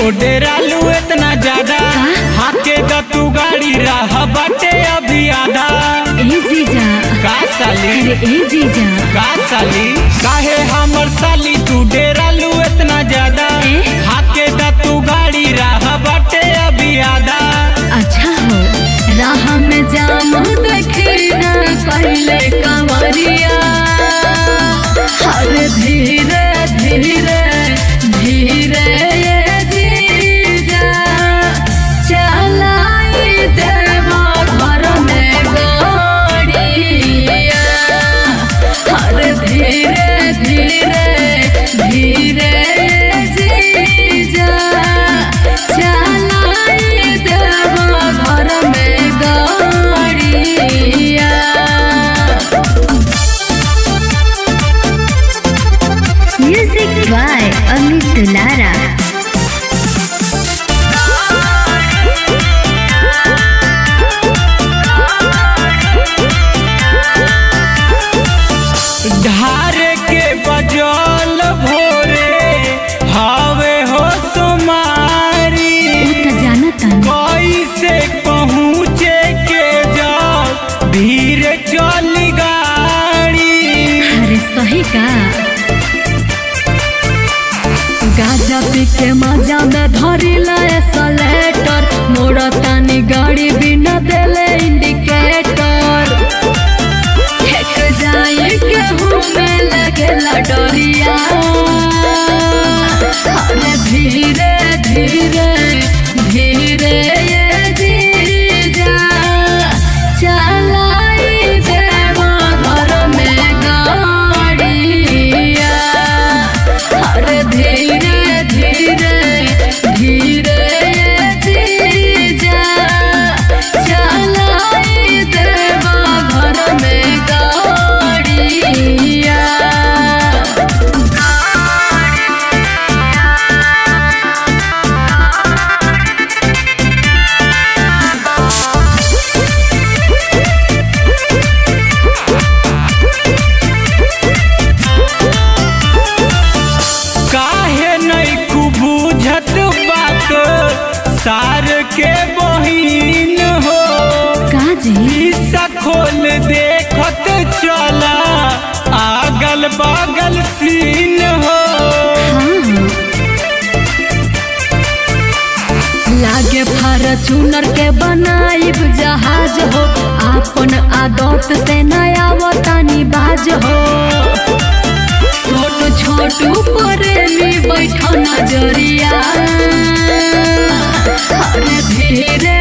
हो डेरालू इतना ज्यादा हाके द तू गाड़ी राह बाटे अभी आधा ए जीजा का साली अरे ए जीजा का साली काहे हमर साली तू डेरालू इतना ज्यादा ए? हाके द तू गाड़ी राह बाटे अभी आधा अच्छा हो राह में जाम देखी ना पहले कंवरिया हर धीरे धीरे धीरे ये जीजा चलाई देवा घर में गाड़िया हर धीरे धीरे धीरे ये जीजा चलाई देवा घर में गाड़िया Music by Amit Dulara. धार के बजल भोरे हवे हो सुमारी त जानता कैसे पहुँचे के जाओ भीड़ चल गाड़ी अरे सही का गाजा पी के मजा में धरी लाए सलेटर मोड़ा तानी गाड़ी बिना देले इंडिकेटर हेक जाए के हुमे लगेला डोरिया अरे धीरे धीरे धीरे ये जीजा चलाई देवा घर में गाड़िया अरे धीरे धीरे धीरे ये जीजा चलाई देवा घर में गाड़िया काहे नहीं कु बुझत बात सार के बहिन हो काजी शीशा खोल देखत चला आगल बगल सीन हो लागे फॉर्चूनर के बनाइब जहाज हो आपन आदत से नया वतनी बाज हो छोट छोट प्रेमी बैठो नजरिया अरे धीरे